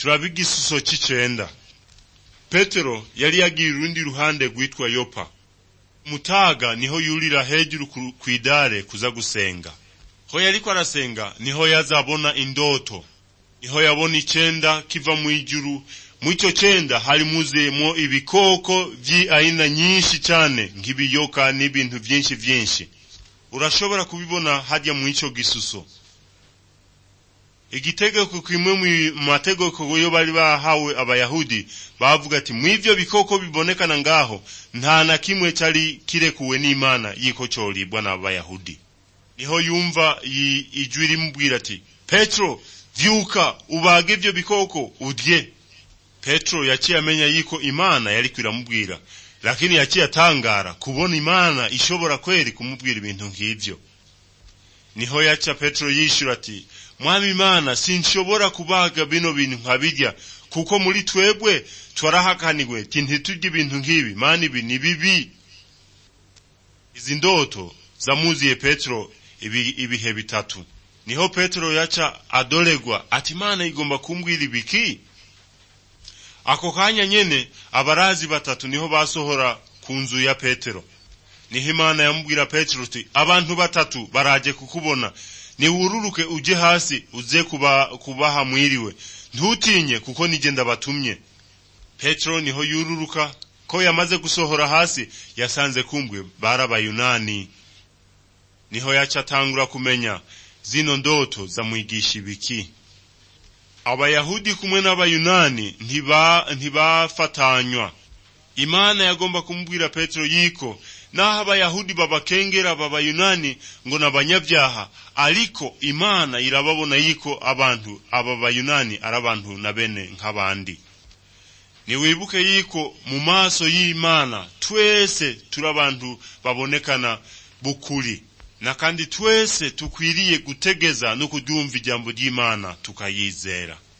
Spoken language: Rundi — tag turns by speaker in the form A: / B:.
A: turaba igisuso c'icenda petero yari yagiye urundi ruhande rwitwa yopa mutaga niho yurira hejuru ku- kw'idare kuza gusenga ho yariko arasenga niho yazabona indoto niho yabona icenda kiva mw'ijuru mw'ico cenda hari muzuyemwo ibikoko vy'aina nyinshi cane nk'ibiyoka n'ibintu vyinshi vyinshi urashobora kubibona harya mw'ico gisuso igitegeko kimwe mu mategeko yo bari bahawe abayahudi bavuga ati mw'ivyo bikoko bibonekana ngaho nta na kimwe cari kirekuwe n'imana yiko coribwa n'abayahudi niho yumva yi- ijwi rimubwira ati petero vyuka ubage ivyo bikoko udye petero yaciye amenya yiko imana yariko iramubwira lakini yaciye atangara kubona imana ishobora kweri kumubwira ibintu nk'ivyo niho yaca petero yishura ati mwami imana sinshobora kubaga bino bintu nkabirya kuko muri twebwe twarahakanirwe ti ntiturye ibintu nk'ibi mana ibi ni bibi izi ndoto zamuziye petero ibi, ibihe bitatu niho petero yaca adoregwa ati imana igomba kumbwira ibiki ako kanya nyene abarazi batatu niho basohora ku nzu ya petero niho imana yamubwira petero uti abantu batatu baraje kukubona niwururuke uje hasi uze kuba, kubaha mwiriwe ntutinye kuko nije ndabatumye petero niho yururuka ko yamaze gusohora hasi yasanze kumbwe bari abayunani niho yaca atangura kumenya zino ndoto zamwigisha ibiki abayahudi kumwe n'abayunani ntiba ntibafatanywa imana yagomba kumubwira petero yiko naho abayahudi babakengera babayunani ngo n'abanyabyaha ariko imana irababona yiko abantu aba bayunani ari abantu na bene nk'abandi niwibuke yiko mu maso y'imana twese turi abantu babonekana bukuri na kandi twese tukwiriye gutegeza no kudyumva ijambo ry'imana tukayizera